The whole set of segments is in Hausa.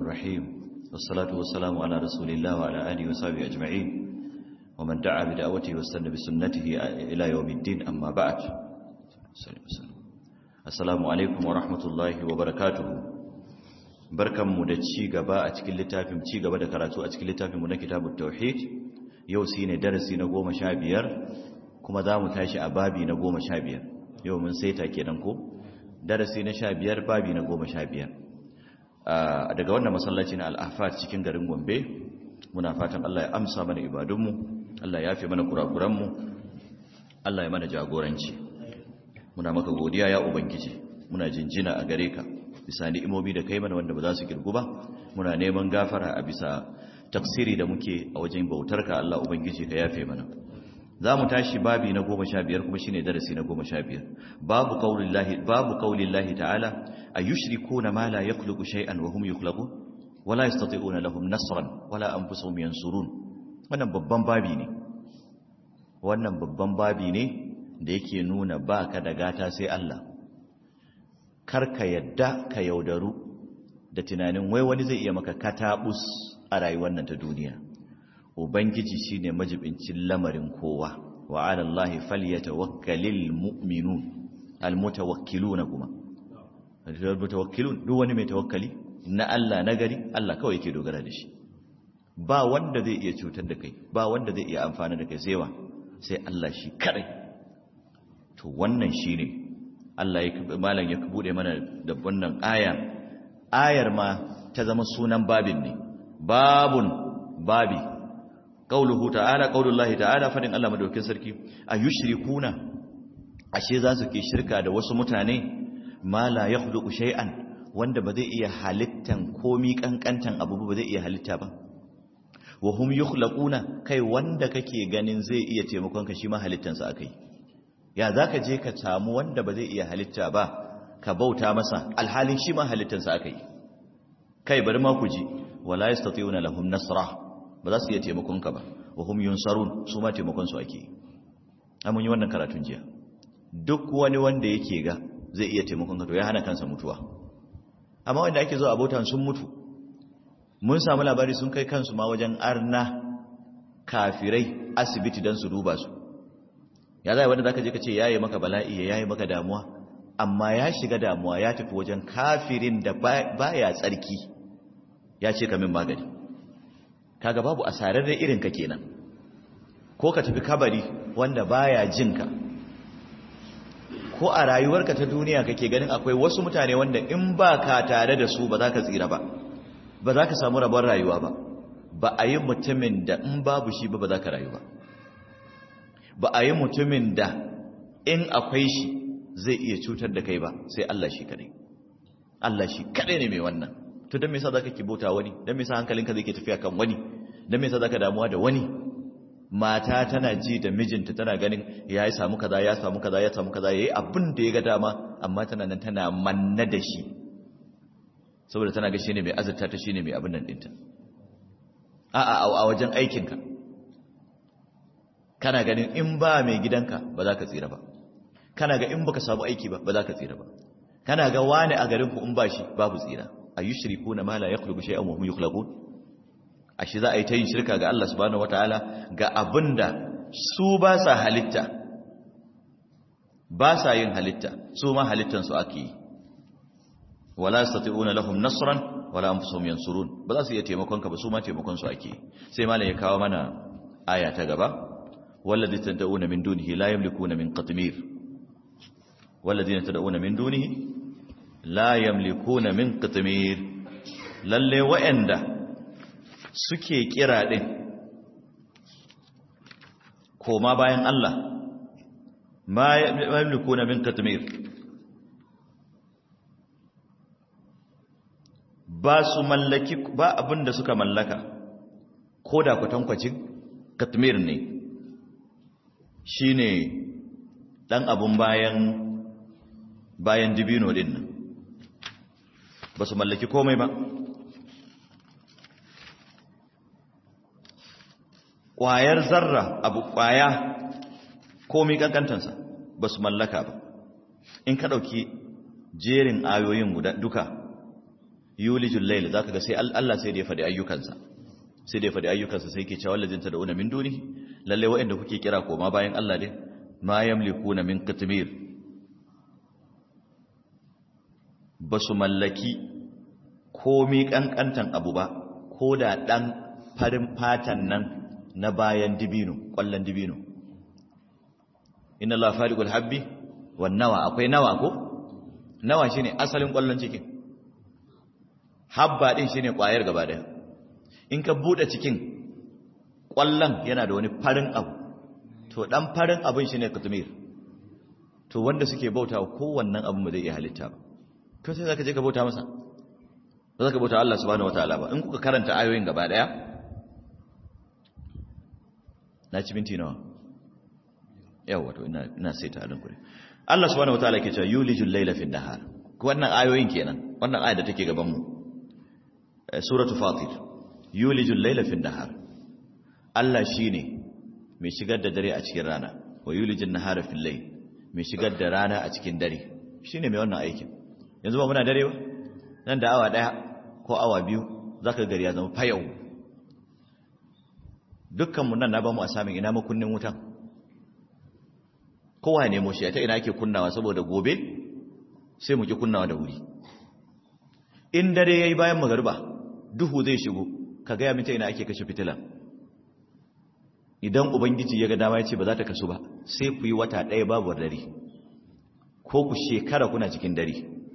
الرحيم والصلاة والسلام على رسول الله وعلى آله وصحبه أجمعين ومن دعا بدعوته واستنى بسنته إلى يوم الدين أما بعد السلام عليكم ورحمة الله وبركاته barkanmu da ci gaba a cikin littafin ci gaba da karatu a cikin littafinmu na kitabut tauhid yau shine darasi na goma sha biyar kuma za mu tashi a babi na goma sha biyar yau mun saita kenan ko darasi na sha biyar babi na goma sha biyar daga wannan masallaci na al'afat cikin garin gombe muna fatan allah ya amsa mana ibadunmu allah ya fi mana kurakuranmu allah ya mana jagoranci muna maka godiya ya ubangiji muna jinjina a gare ka bisa ni'imomi da kai mana wanda ba za su girgu ba muna neman gafara a bisa tafsiri da muke a wajen bautarka allah ubangiji ka yafe mana za mu tashi babi na goma sha biyar kuma shine darasi na goma sha biyar babu kaulillahi babu kaulillahi ta'ala ayushrikuna ma la yakhluqu shay'an wa hum yukhlaqun wala yastati'una lahum nasran wala anfusuhum yansurun wannan babban babi ne wannan babban babi ne da yake nuna baka da gata sai Allah karka yadda ka yaudaru da tunanin wai wani zai iya maka katabus a rayuwar nan ta duniya ubangiji shine majibincin lamarin kowa wa ala allahi falyatawakkalul mu'minun almutawakkiluna kuma almutawakkilun duk wani mai tawakkali na Allah nagari Allah kawai yake dogara da shi ba wanda zai iya cutar da kai ba wanda zai iya amfana da kai sai sai Allah shi kadai to wannan shine Allah ya malam ya bude mana da wannan aya ayar ma ta zama sunan babin ne babun babi qauluhu ta'ala qaulullahi ta'ala fadin Allah madaukakin sarki ayushrikuna ashe za su ke shirka da wasu mutane ma la yakhluqu shay'an wanda ba zai iya halittan komi kankantan abu ba zai iya halitta ba wa hum yukhlaquna kai wanda kake ganin zai iya taimakon ka shi ma halittan sa akai ya zaka je ka samu wanda ba zai iya halitta ba ka bauta masa alhalin shi ma halittan sa akai kai bari ma ku ji wala yastati'una lahum nasra ba za su iya taimakonka ba wa hum yunsarun su ma taimakonsu ake amun yi wannan karatun jiya duk wani wanda yake ga zai iya taimakonka to ya hana kansa mutuwa amma wanda ake zo abotan sun mutu mun samu labari sun kai kansu ma wajen arna kafirai asibiti don su duba su ya zai wanda zaka je ka ce yayi maka bala'i ya yayi maka damuwa amma ya shiga damuwa ya tafi wajen kafirin da baya tsarki ya ce ka min magani kaga babu asararre irin ka kenan ko ka tafi kabari wanda baya jinka ko a rayuwarka ta duniya kake ganin akwai wasu mutane wanda in ba ka tare da su ba za ka tsira ba ba za ka samu rabon rayuwa ba ba a yi mutumin da in babu shi ba ba za ka rayu ba ba a yi mutumin da in akwai shi zai iya cutar da kai ba sai Allah shi kadai Allah shi kadai ne mai wannan to don me yasa zaka kibota wani don me yasa hankalinka zai ke tafiya kan wani don me yasa zaka damuwa da wani mata tana ji da mijinta tana ganin ya yi samu kaza ya samu kaza ya samu kaza yayi abin da ya ga dama amma tana nan tana manna da shi saboda tana ga shine mai azurta ta shine mai abin nan dinta a a a wajen aikinka kana ganin in ba mai gidanka ba za ka tsira ba kana ga in baka samu aiki ba ba za ka tsira ba kana ga wani a garin ku in ba shi babu tsira ayushrikuna ma la yakhluqu shay'an wa hum yukhlaqun ashe za a yi ta yin shirka ga Allah subhanahu wataala ga abinda su ba sa halitta ba sa yin halitta su ma halittan su ake yi wala yastati'una lahum nasran wala anfusuhum yansurun ba za su iya taimakon ka ba su ma taimakon su ake sai malam ya kawo mana aya ta gaba wallazi tad'una min dunihi la yamlikuna min qatmir والذين تدعون من دونه la yamlikuna min qitmir lalle wa'anda suke kira din koma bayan Allah ma yamlikuna min qitmir ba su mallaki ba abinda suka mallaka koda kwatankwacin qitmir ne shine dan abun bayan bayan dibino din nan ba su mallaki komai ba ƙwayar zarra abu ƙwaya komai ƙanƙantansa ba su mallaka ba in ka ɗauki jerin ayoyin guda duka yulijul layl zaka ga sai Allah sai da ya faɗi ayyukansa sai da ya faɗi ayyukansa sai ke cewa wallazin tad'una min duni lalle wa'anda kuke kira koma bayan Allah ne ma yamlikuna min qitmir basu mallaki komi kankantan abu ba ko da dan farin fatan nan na bayan dibino kwallon dibino inna Allah fariqul habbi wan nawa akwai nawa ko nawa shine asalin kwallon cikin habba din shine kwayar gaba daya in ka bude cikin kwallon yana da wani farin abu to dan farin abin shine katmir to wanda suke bautawa kowannan abin ba zai iya halitta ba to sai zaka je ka bauta masa ba zaka bauta Allah subhanahu wataala ba in kuka karanta ayoyin gaba daya na ci minti nawa yawa to ina ina saita alin kure Allah subhanahu wataala yake cewa yulijul layla fin nahar wannan ayoyin kenan wannan aya da take gaban mu suratu fatir yulijul layla fin nahar Allah shine mai shigar da dare a cikin rana wa yulijul nahara fil layl mai shigar da rana a cikin dare shine mai wannan aikin yanzu ba muna dare ba nan da awa daya ko awa biyu zaka gari ya zama fayau dukkan mu nan na ba mu a samun ina makunnin wutan kowa ya nemo shi ta ina ake kunnawa saboda gobe sai mu ki kunnawa da wuri in dare yayi bayan magariba duhu zai shigo ka gaya mita ina ake kashe fitila idan ubangiji ya ga dama ya ce ba za ta kasu ba sai ku yi wata ɗaya babu dare ko ku shekara kuna cikin dare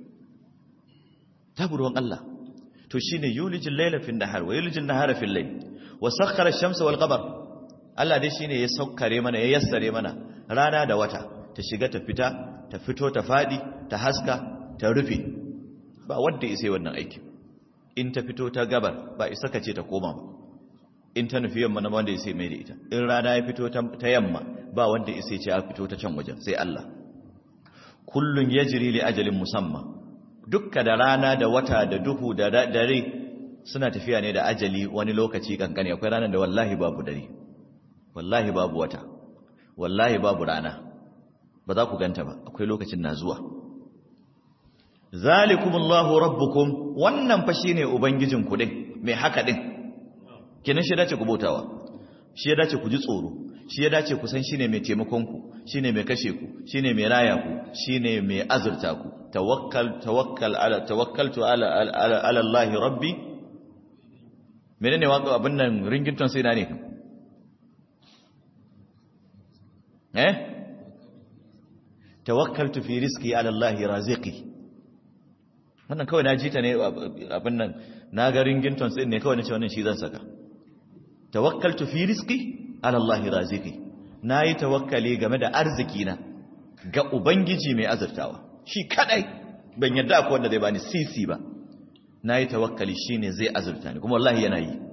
tabu ruwan Allah to shine yulijin laila fil nahar wa yulijin nahara fil layl wa sakhkhara ash-shamsa wal qamar Allah dai shine ya saukare mana ya yassare mana rana da wata ta shiga ta fita ta fito ta fadi ta haska ta rufe ba wanda ya sai wannan aiki in ta fito ta gabar ba isa ka ce ta koma ba in ta nufi yamma na wanda ya sai mai da ita in rana ya fito ta yamma ba wanda ya sai ce a fito ta can wajen sai Allah kullun yajri li ajalin musamma dukka da rana da wata da duhu da dare suna tafiya ne da ajali wani lokaci kankane akwai ranar da wallahi babu dare wallahi babu wata wallahi babu rana ba za ku ganta ba akwai lokacin na zuwa zalikumullahu rabbukum wannan fa shine ubangijin ku din mai haka din kinan shi dace ku bautawa shi ya dace ku ji tsoro shi ya dace ku san shine mai taimakon ku shine mai kashe ku shine mai raya ku shine mai azurta ku tawakkal tawakkal ala tawakkaltu ala ala Allah rabbi menene waka abin nan ringington sai na ne eh tawakkaltu fi rizqi ala Allah raziqi wannan kawai na ji ta ne abin nan na ga ringington sai ne kawai na ce wannan shi zan saka tawakkaltu fi rizqi ala Allah raziqi nayi tawakkali game da arziki na ga ubangiji mai azurtawa shi kadai ban yadda akwai wanda zai bani sisi ba nayi tawakkali shine zai azurta ni kuma wallahi yana yi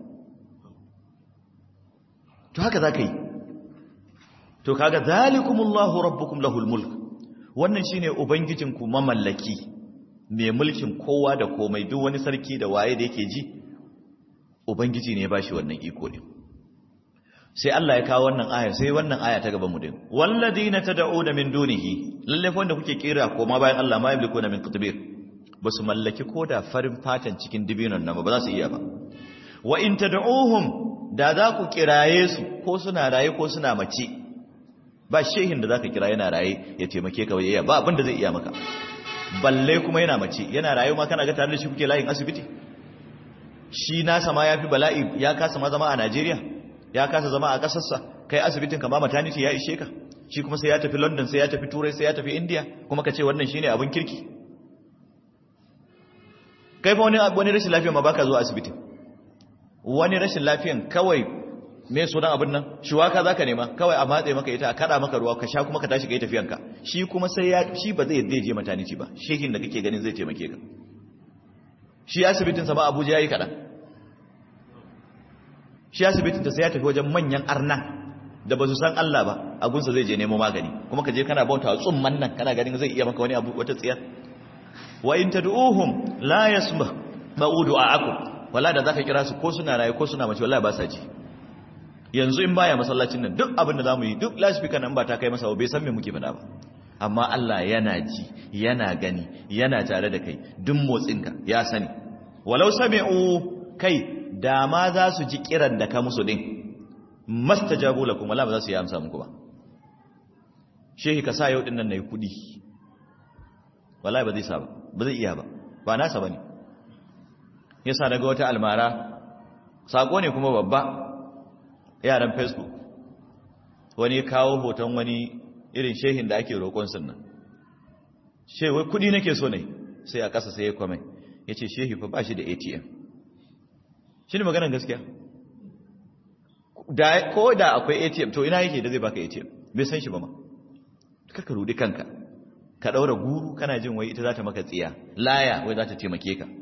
to haka zaka yi to kaga zalikumullahu rabbukum lahul mulk wannan shine ubangijinku mamallaki mai mulkin kowa da komai duk wani sarki da waye da yake ji ubangiji ne ya bashi wannan iko ne sai Allah ya kawo wannan aya sai wannan aya ta gaban mu din walladina tad'una min dunihi lalle wanda kuke kira koma bayan Allah ma yamlikuna min qutbir basu mallaki koda farin fatan cikin dibinon nan ba za su iya ba wa in tad'uhum da za ku kiraye su ko suna raye ko suna mace ba shehin da zaka kira yana raye ya taimake ka iya ba abin da zai iya maka balle kuma yana mace yana raye ma kana ga tare da shi kuke layin asibiti shi nasa ma yafi bala'i ya kasa ma zama a Najeriya ya kasa zama a kasarsa kai asibitin kama maternity ya ishe ka shi kuma sai ya tafi London sai ya tafi Turai sai ya tafi India kuma ka ce wannan shine abin kirki kai fa wani wani rashin lafiya ma baka zuwa asibitin wani rashin lafiyan kawai me sunan abin nan shuwaka zaka nema kawai a matsayi maka ita a kada maka ruwa ka sha kuma ka tashi kai tafiyanka shi kuma sai ya shi ba zai yadda je maternity ba shehin da kake ganin zai taimake ka shi asibitin sa ba Abuja yayi kada shi asibitin ta sai ya tafi wajen manyan arna da ba su san Allah ba a gunsa zai je nemo magani kuma ka je kana bauta tsumman nan kana ganin zai iya maka wani abu wata tsiya wa in tad'uhum la yasma ma'u du'aakum wala da zaka kira su ko suna raye ko suna mace wallahi ba sa ji yanzu in baya masallacin nan duk abin da zamu yi duk lasfika nan ba ta kai masa bai san me muke faɗa ba amma Allah yana ji yana gani yana tare da kai duk motsinka ya sani walau sami'u kai da ma za su ji kiran da ka musu din mastajabu lakum wala ba za su yi amsa muku ba shehi ka sa yau din nan nayi kudi wallahi ba zai sa ba ba zai iya ba ba nasa bane yasa daga wata almara sako ne kuma babba yaran facebook wani kawo hoton wani irin shehin da ake roƙon sunna shehi wai kudi nake so ne sai a ƙasa sai ya kwame ya ce shehi fa ba shi da atm shi ne maganar gaskiya ko da akwai atm to ina yake da zai baka atm bai san shi ba ma kaka rudi kanka ka ɗaura guru kana jin wai ita za ta maka tsiya laya wai za ta taimake ka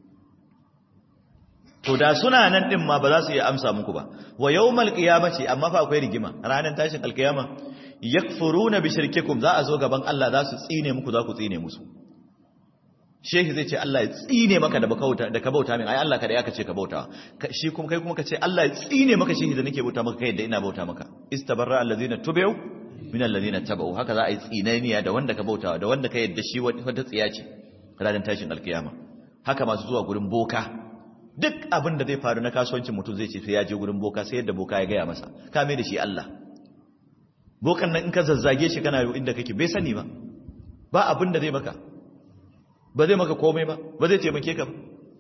to da suna nan din ma ba za su iya amsa muku ba wa yawmal qiyamati amma fa akwai rigima ranar tashin alkiyama yakfuruna bi shirkikum za a zo gaban Allah za su tsine muku za ku tsine musu shehi zai ce Allah ya tsine maka da bauta da ka bauta min ai Allah kada ya kace ka bauta shi kuma kai kuma ka ce Allah ya tsine maka shehi da nake bauta maka kai da ina bauta maka istabarra allazina tubu min allazina tabu haka za a yi tsinaniya da wanda ka bauta da wanda ka yadda shi wata tsiya ce ranar tashin alkiyama haka masu zuwa gurin boka duk abin da zai faru na kasuwancin mutum zai ce sai ya je gurin boka sai yadda boka ya gaya masa ka mai da shi Allah bokan nan in ka zazzage shi kana inda kake bai sani ba ba abin da zai maka ba zai maka komai ba ba zai taimake ka ba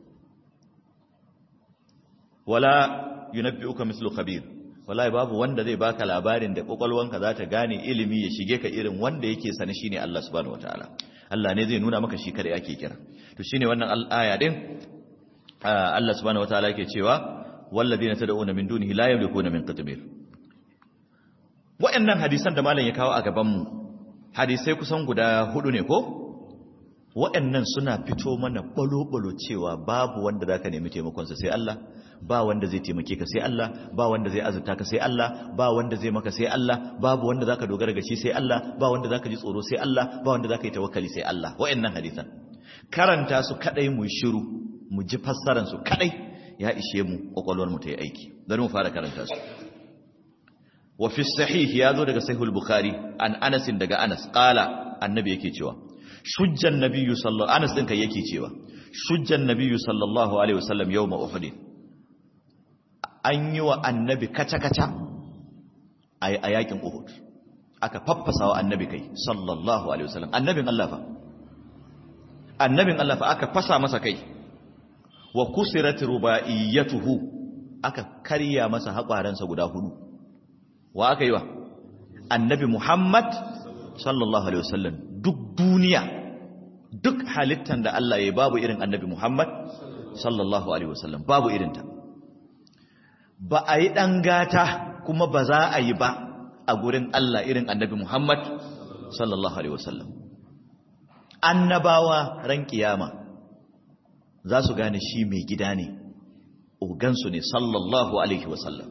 wala yunabbi'uka mislu khabir wallahi babu wanda zai baka labarin da kokolwanka za ta gane ilimi ya shige ka irin wanda yake sani shine Allah subhanahu wataala Allah ne zai nuna maka shi kada yake kira to shine wannan aya din Allah subhanahu wataala yake cewa walladheena tad'una min dunihi la yamlikuna min qitmir wa'annan hadisan da malam ya kawo a gaban mu hadisai kusan guda hudu ne ko wa'annan suna fito mana balo-balo cewa babu wanda zaka nemi taimakon sa sai Allah ba wanda zai taimake ka sai Allah ba wanda zai azurta ka sai Allah ba wanda zai maka sai Allah babu wanda zaka dogara ga shi sai Allah ba wanda zaka ji tsoro sai Allah ba wanda zaka yi tawakkali sai Allah wa'annan hadisan karanta su kadai mu shiru mu ji fassaran su kadai ya ishe mu kokolwar mu ta yi aiki bari mu fara karanta su wa fi sahih ya zo daga sahihul bukhari an anas daga anas qala annabi yake cewa shujjan nabiyyu sallallahu anas din kai yake cewa shujjan nabiyyu sallallahu alaihi wasallam yawma uhud an yi wa annabi kaca kaca a yakin uhud aka faffasa wa annabi kai sallallahu alaihi wasallam annabin Allah fa annabin Allah fa aka fasa masa kai wa kusirat rubaiyatuhu aka karya masa haƙwaransa guda hudu wa aka yi wa annabi Muhammad sallallahu alaihi wasallam duk duniya duk halittan da Allah ya babu irin annabi Muhammad sallallahu alaihi wasallam babu irinta ba a yi ɗan gata kuma ba za a yi ba a gurin Allah irin annabi Muhammad sallallahu alaihi wasallam annabawa ran kiyama za su gane shi mai gida ne ogansu ne sallallahu alaihi wasallam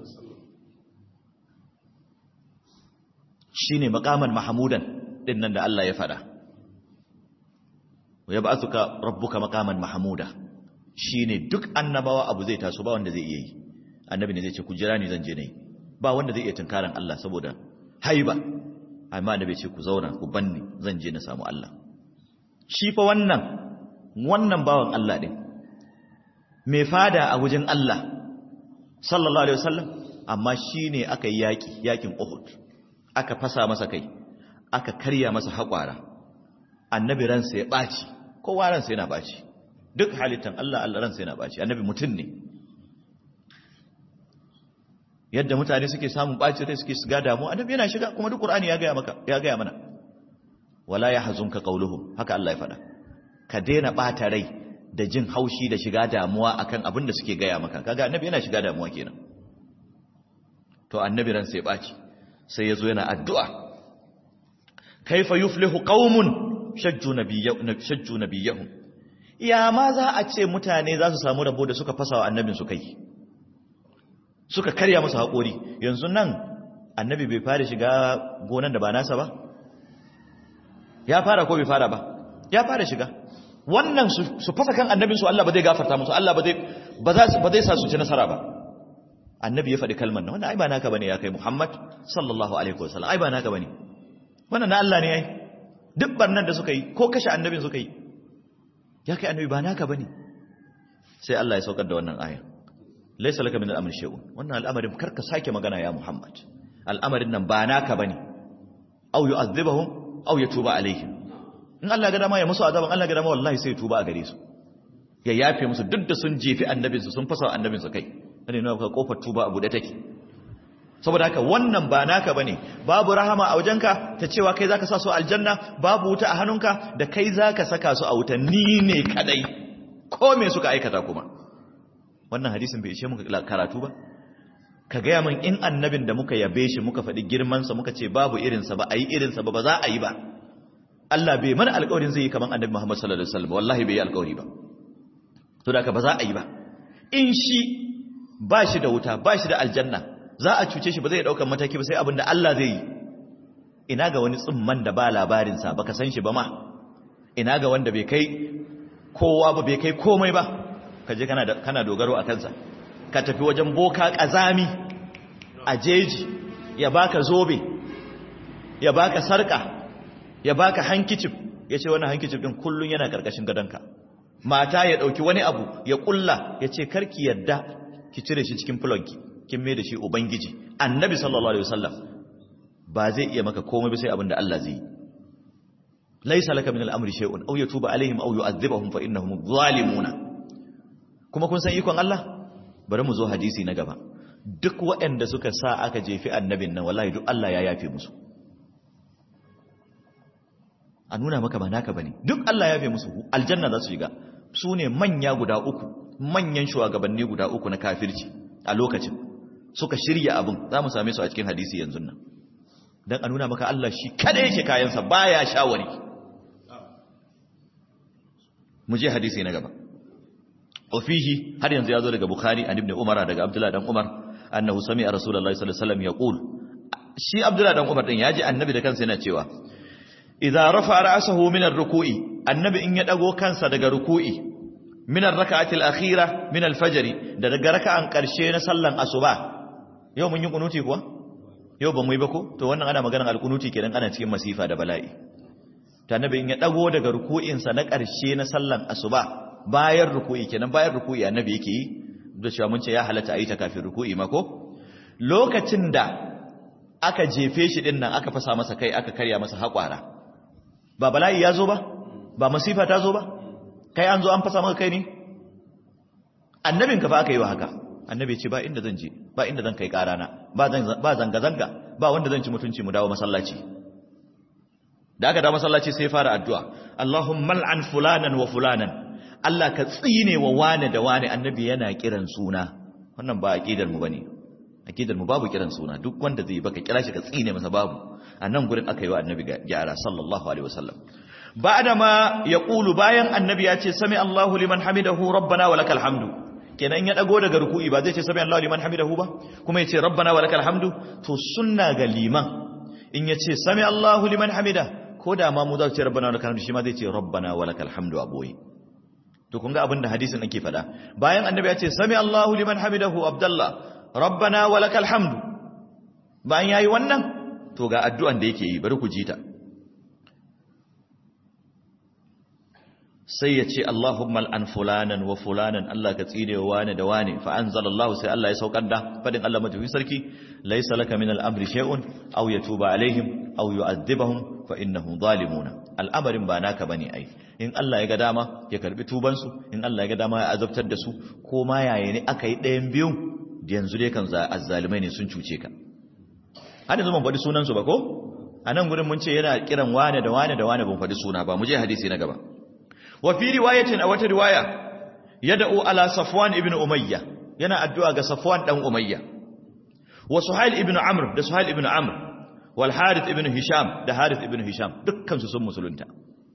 shi ne makaman mahamudan ɗin nan da Allah ya faɗa ya ba suka rabbuka makaman mahamuda shi ne duk annabawa abu zai taso ba wanda zai iya yi annabi ne zai ce ku jira ni zan je ne ba wanda zai iya tunkaran Allah saboda haiba amma annabi ce ku zauna ku banni zan je na samu Allah shi fa wannan wannan bawan Allah din mai fada a wajen Allah sallallahu alaihi wasallam amma shine aka yi yaki yakin Uhud aka fasa masa kai aka karya masa haƙwara annabi ransa ya ɓaci kowa ransa yana ɓaci duk halittan Allah Allah ransa yana ɓaci annabi mutum ne yadda mutane suke samun ɓaci rai suke shiga damu annabi yana shiga kuma duk Qur'ani ya gaya maka ya gaya mana wala yahzunka qawluhum haka Allah ya faɗa ka daina ɓata rai da jin haushi da shiga damuwa akan abin da suke gaya maka kaga annabi yana shiga damuwa kenan to annabi ransa ya ɓaci sai ya zo yana addu'a kaifa yuflihu qaumun shajju shajju nabiyahum ya ma za a ce mutane za su samu rabo da suka fasa wa annabin su kai suka karya musu haƙori yanzu nan annabi bai fara shiga gonan da ba nasa ba ya fara ko bai fara ba ya fara shiga wannan su fasa kan annabin su Allah ba zai gafarta musu Allah ba zai ba zai sa su ci nasara ba annabi ya faɗi kalmar nan wannan ai ba naka bane ya kai Muhammad sallallahu alaihi wasallam ai ba naka bane wannan na Allah ne ai duk barnan da suka yi ko kashe annabin suka yi ya kai annabi ba naka bane sai Allah ya saukar da wannan aya laysa laka min al-amri shay'un wannan al'amarin karka sake magana ya Muhammad al'amarin nan ba naka bane aw yu'adhibuhum aw yatuba alaihim in Allah ga dama ya musu azaban Allah ga dama wallahi sai ya tuba a gare su ya yafe musu duk da sun jefi annabinsu sun fasa annabinsu kai ne nuna ka kofar tuba a bude take saboda haka wannan ba naka bane babu rahama a wajenka ta cewa kai zaka sa su aljanna babu wuta a hannunka da kai zaka saka su a wuta ni ne kadai ko me suka aikata kuma wannan hadisin bai ishe muka karatu ba ka gaya min in annabin da muka yabe shi muka faɗi girmansa muka ce babu irinsa ba a yi irinsa ba ba za a yi ba Allah bai mana alƙawarin zai yi kamar annabi Muhammad sallallahu alaihi wasallam wallahi bai yi alƙawari ba to da ba za a yi ba in shi ba shi da wuta ba shi da aljanna za a cuce shi ba zai ɗaukar mataki ba sai abin da Allah zai yi ina ga wani tsimman da ba labarinsa ba ka san shi ba ma ina ga wanda bai kai kowa ba bai kai komai ba ka je kana dogaro a kansa ka tafi wajen boka ƙazami a jeji ya baka zobe ya baka sarka ya baka hankicif ya ce wani hankicif ɗin kullum yana ƙarƙashin gadonka mata ya ɗauki wani abu ya ƙulla ya ce karki yadda ki cire shi cikin fulonki kin mai da shi ubangiji annabi sallallahu alaihi wasallam ba zai iya maka komai ba sai abin da Allah zai yi laysa laka min al-amri shay'un aw yatuba alaihim aw yu'adhibuhum fa innahum zalimuna kuma kun san ikon Allah bari mu zo hadisi na gaba duk waɗanda suka sa aka jefi annabin nan wallahi duk Allah ya yafe musu a nuna maka ba naka bane duk Allah ya yafe musu aljanna za su shiga su ne manya guda uku manyan shugabanni guda uku na kafirci a lokacin suka shirya abin za mu same su a cikin hadisi yanzu nan don a nuna maka Allah shi kada yake kayansa baya shawari mu je hadisi na gaba ofihi har yanzu ya zo daga bukhari an ibn umar daga abdullah dan umar annahu sami'a rasulullahi sallallahu alaihi wasallam yaqul shi abdullah dan umar din yaji annabi da kansa yana cewa idza rafa ra'sahu min ar-ruku'i annabi in ya dago kansa daga ruku'i min ar-rak'ati al-akhira min al-fajr da daga raka'an karshe na sallan asuba yau mun yi kunuti kuwa yau ba mu yi ba ko to wannan ana maganar al-kunuti kenan ana cikin masifa da bala'i ta annabi in ya dago daga ruku'in sa na karshe na sallan asuba bayan ruku'i kenan bayan ruku'i annabi yake yi da cewa mun ce ya halatta ayi ta kafin ruku'i ma ko lokacin da aka jefe shi din nan aka fasa masa kai aka karya masa haƙwara ba bala'i ya zo ba ba masifa ta zo ba kai an zo an fasa maka kai ne annabin ka fa aka yi wa haka annabi ce ba inda zan je ba inda zan kai karana ba zanga zanga ba wanda zan ci mutunci mu dawo masallaci da aka dawo masallaci sai fara addu'a Allahumma al'an fulanan wa fulanan Allah ka tsine wa wane da wane annabi yana kiran suna wannan ba aqidar mu bane aqidar mu babu kiran suna duk wanda zai baka kira shi ka tsine masa babu a nan gurin aka yi wa annabi gyara sallallahu alaihi wasallam ba'da ma yaqulu bayan annabi ya ce sami Allahu liman hamidahu rabbana wa lakal hamdu kenan ya dago daga ruku'i ba zai ce sami Allahu liman hamidahu ba kuma ya ce rabbana wa lakal hamdu to sunna ga liman in ya ce sami Allahu liman hamida ko da ma mu za su ce rabbana wa lakal hamdu shi ma zai ce rabbana wa lakal hamdu a boye to kun ga abin da hadisin ake faɗa bayan annabi ya ce sami Allahu liman hamidahu abdallah rabbana wa lakal hamdu bayan yayi wannan to ga addu'an da yake yi bari ku ji ta sai ya ce Allahumma al'an fulanan wa fulanan Allah ka tsine wa wane da wane fa anzalallahu sai Allah ya saukar da fadin Allah matafi sarki laisa laka min al'amri shay'un aw yatuba alaihim aw yu'adhibahum fa innahum zalimuna al'amarin ba naka bane ai in Allah ya ga dama ya karbi tuban su in Allah ya ga dama ya azabtar da su ko ma yaya ne aka yi ɗayan biyu yanzu dai kan azzalimai ne sun cuce ka har yanzu ban faɗi sunan su ba ko a nan gurin mun ce yana kiran wane da wane da wane ban faɗi suna ba mu je hadisi na gaba wa fi riwayatin a wata riwaya yad'u ala safwan ibn umayya yana addu'a ga safwan dan umayya wa suhail ibn amr da suhail ibn amr wal harith ibn hisham da harith ibn hisham dukkan su sun musulunta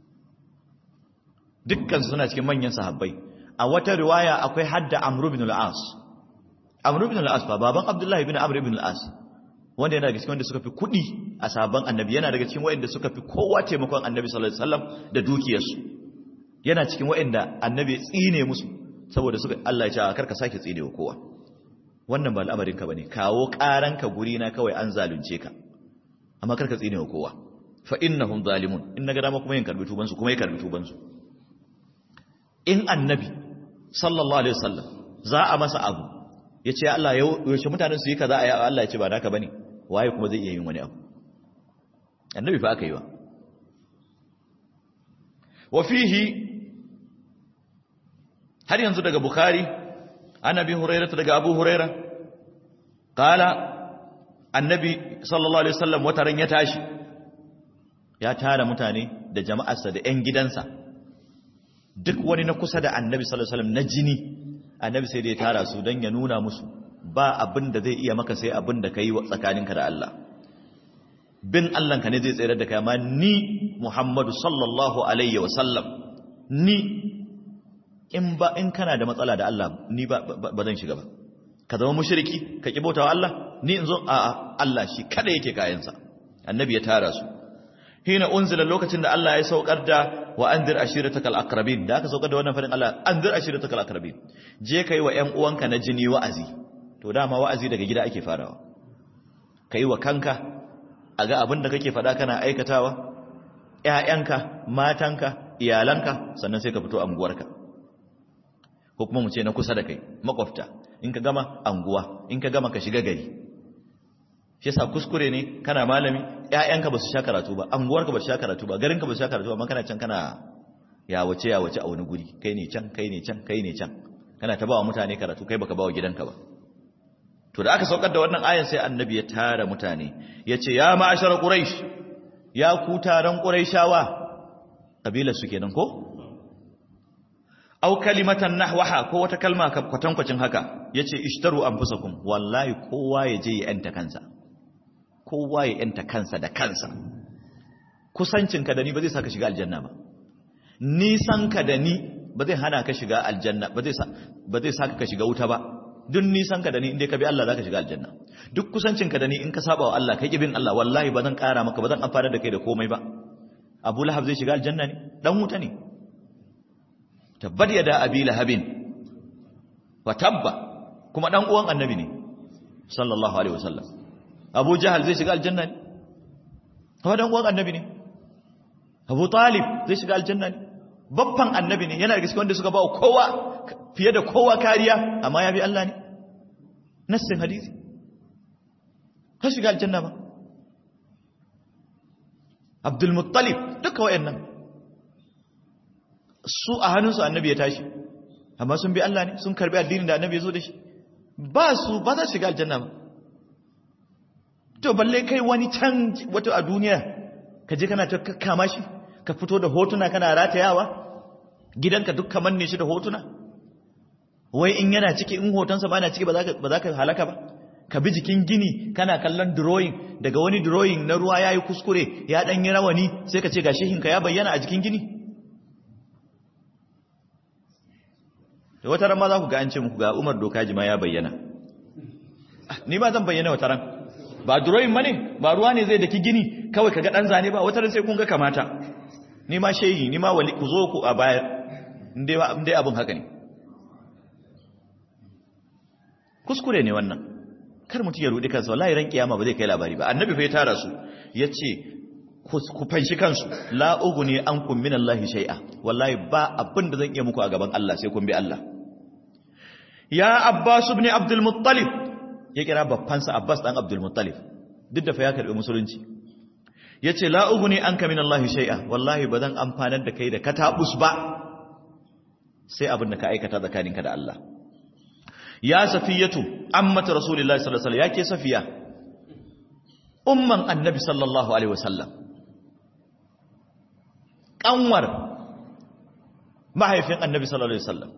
dukkan su suna cikin manyan sahabbai a wata riwaya akwai hadda amr ibn al-as amr ibn al-as fa baban abdullahi ibn amr ibn al-as wanda yana daga cikin wanda suka fi kudi a sabon annabi yana daga cikin wanda suka fi kowa taimakon annabi sallallahu alaihi wasallam da dukiyarsu yana cikin waɗanda annabi tsine musu saboda suka Allah ya ce karka sake tsine wa kowa wannan ba al'amarin ka bane kawo karanka guri na kawai an zalunce ka amma karka tsine wa kowa fa innahum zalimun in naga dama kuma yin karbi tuban su kuma yin karbi tuban su in annabi sallallahu alaihi wasallam za a masa abu ya ce Allah yaushe mutanen su yi kaza a Allah ya ce ba naka bane waye kuma zai iya yin wani abu annabi fa aka yi wa wa fihi har yanzu daga bukhari annabi hurairah daga abu hurairah qala annabi sallallahu alaihi wasallam wataran ya tashi ya tara mutane da jama'arsa da ƴan gidansa duk wani na kusa da annabi sallallahu alaihi wasallam na jini annabi sai da ya tara su don ya nuna musu ba abin da zai iya maka sai abin da ka yi tsakaninka da Allah bin Allahnka ne zai tsere da kai amma ni Muhammadu sallallahu alaihi wasallam ni in ba in kana da matsala da Allah ni ba ba zan shiga ba ka zama mushriki ka ki bautawa Allah ni in zo a Allah shi kada yake kayansa annabi ya tara su hina unzila lokacin da Allah ya saukar da wa anzir ashiratakal aqrabin da aka saukar da wannan farin Allah anzir ashiratakal aqrabin je kai wa ƴan uwanka na jini wa'azi to dama wa'azi daga gida ake farawa kai wa kanka a ga abin da kake faɗa kana aikatawa ƴaƴanka matanka iyalanka sannan sai ka fito anguwarka ko kuma mu ce na kusa da kai makwafta in ka gama anguwa in ka gama ka shiga gari shi yasa kuskure ne kana malami ƴaƴanka ba su sha karatu ba anguwarka ba su sha karatu ba garinka ba su sha karatu ba amma kana can kana ya wace ya wace a wani guri kai ne can kai ne can kai ne can kana ta bawa mutane karatu kai baka bawa gidanka ba to da aka saukar da wannan ayan sai annabi ya tara mutane yace ya ma'ashar quraish ya ku taron quraishawa kabilar su kenan ko aw kalimatan nahwaha ko wata kalma kwatankwacin haka yace ishtaru anfusakum wallahi kowa ya je ya yanta kansa kowa ya yanta kansa da kansa kusancinka da ni ba zai saka shiga aljanna ba nisanka da ni ba zai hana ka shiga aljanna ba zai ba zai saka ka shiga wuta ba duk nisanka da ni inda ka bi Allah zaka shiga aljanna duk kusancinka da ni in ka saba wa Allah kai kibin Allah wallahi ba zan kara maka ba zan amfana da kai da komai ba Abu Lahab zai shiga aljanna ne dan wuta ne tabbat yada abi lahabin wa tabba kuma dan uwan annabi ne sallallahu alaihi wasallam abu jahal zai shiga aljanna ne kuma dan uwan annabi ne abu talib zai shiga aljanna ne babban annabi ne yana da gaske wanda suka ba kowa fiye da kowa kariya amma ya bi Allah ne nassin hadisi ka shiga aljanna ba abdul muttalib duka wayannan su a hannunsu annabi ya tashi amma sun bi Allah ne sun karbi addinin da annabi ya zo da shi ba su ba za su shiga aljanna ba to balle kai wani can wato a duniya ka je kana ta kama shi ka fito da hotuna kana ratayawa gidanka duk kamar ne shi da hotuna wai in yana ciki in hotonsa ba na ciki ba za ka halaka ba ka bi jikin gini kana kallon drawing daga wani drawing na ruwa ya yi kuskure ya ɗan yi rawani sai ka ce ga shehinka ya bayyana a jikin gini da wata ran ma za ku ga an ce muku ga umar dokaji ma ya bayyana ni ba zan bayyana wata ran ba drawing ma ne ba ruwa ne zai daki gini kawai ka ga ɗan zane ba wata ran sai kun ga kamata ni ma shehi ni ma wali ku zo ku a baya inda abin haka ne kuskure ne wannan kar mutum ya rudi kansa wallahi ran kiyama ba zai kai labari ba annabi fa ya tara su yace ku fanshi kansu la uguni ankum min Allah shay'a wallahi ba abin da zan iya muku a gaban Allah sai kun bi Allah ya Abbas ibn Abdul Muttalib ya kira babban sa Abbas dan Abdul Muttalib duk da fa ya karbi musulunci yace la uguni anka min Allah shay'a wallahi ba zan amfanar da kai da katabus ba sai abin da ka aikata tsakaninka da Allah ya safiyatu ammatu rasulullahi sallallahu alaihi wasallam yake safiya umman annabi sallallahu alaihi wasallam kanwar mahaifin annabi sallallahu alaihi wasallam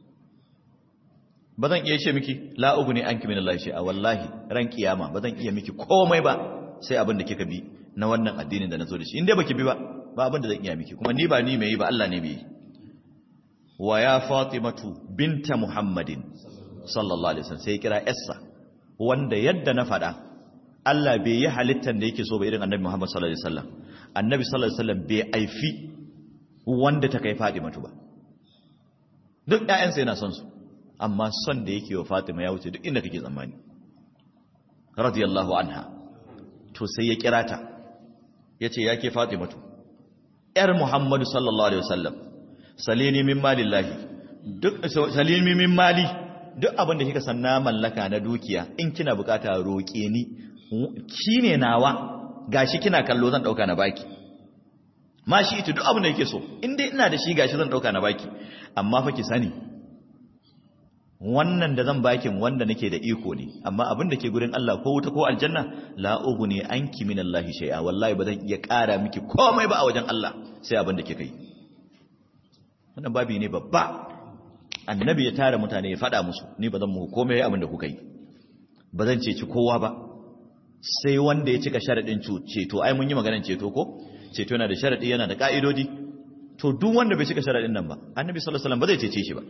bazan iya ce miki la uguni anki min Allah shay'a wallahi ran kiyama bazan iya miki komai ba sai abin da kika bi na wannan addinin da nazo da shi inda baki bi ba ba abin da zan iya miki kuma ni ba ni mai yi ba Allah ne mai yi wa ya fatimatu binta muhammadin sallallahu alaihi wasallam sai kira Essa wanda yadda na faɗa Allah bai yi halittar da yake so ba irin Annabi Muhammad sallallahu alaihi wasallam Annabi sallallahu alaihi wasallam bai aifi wanda ta kai Fatima ba duk ƴaƴansa yana son su amma son da yake wa Fatima ya wuce duk inda kake tsammani radiyallahu anha to sai ya kira ta yace yake Fatimatu ƴar Muhammad sallallahu alaihi wasallam salini min malillahi duk salimi min mali duk abin da kika san na mallaka na dukiya in kina bukata roƙe ni shine nawa gashi kina kallo zan dauka na baki ma shi ita duk abin da yake so in dai ina da shi gashi zan dauka na baki amma fa ki sani wannan da zan bakin wanda nake da iko ne amma abin da ke gurin Allah ko wuta ko aljanna la ughni anki min Allah shay'a wallahi ba zan iya ƙara miki komai ba a wajen Allah sai abin da kika yi wannan babi ne babba annabi ya tara mutane ya faɗa musu ni ba zan muku komai abin da kuka yi ba zan ceci kowa ba sai wanda ya cika sharaɗin ceto ai mun yi maganar ceto ko ceto yana da sharaɗi yana da ƙa'idodi to duk wanda bai cika sharaɗin nan ba annabi sallallahu alaihi wasallam ba zai cece shi ba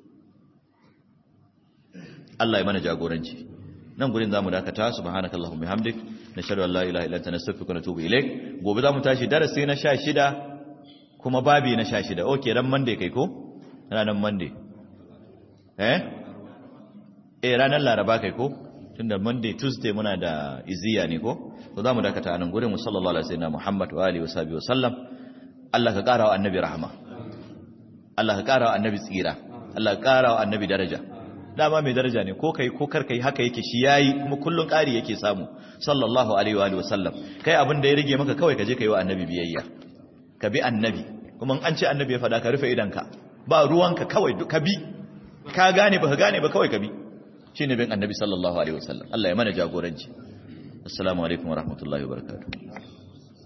Allah ya mana jagoranci nan gurin zamu dakata subhanakallahumma bihamdik nashhadu an la ilaha illa anta nastaghfiruka wa natubu ilaik gobe zamu tashi darasi na 16 kuma babi na 16 okay ran monday kai ko ranar monday eh eh ranar laraba kai ko tunda monday tuesday muna da iziya ne ko to zamu dakata anan gurin mu sallallahu alaihi wasallam muhammad wa alihi washabihi wasallam Allah ka kara wa annabi rahama Allah ka kara wa annabi tsira Allah ka kara wa annabi daraja dama mai daraja ne ko kai ko karkai haka yake shi yayi kuma kullun ƙari yake samu sallallahu alaihi wa alihi wasallam kai abin da ya rige maka kawai ka je kai wa annabi biyayya ka bi annabi kuma an ce annabi ya faɗa ka rufe idanka ba ruwanka kawai ka bi ka gane ba ka gane ba kawai ka bi shine bin annabi sallallahu alaihi wasallam Allah ya mana jagoranci assalamu alaikum wa rahmatullahi wa barakatuh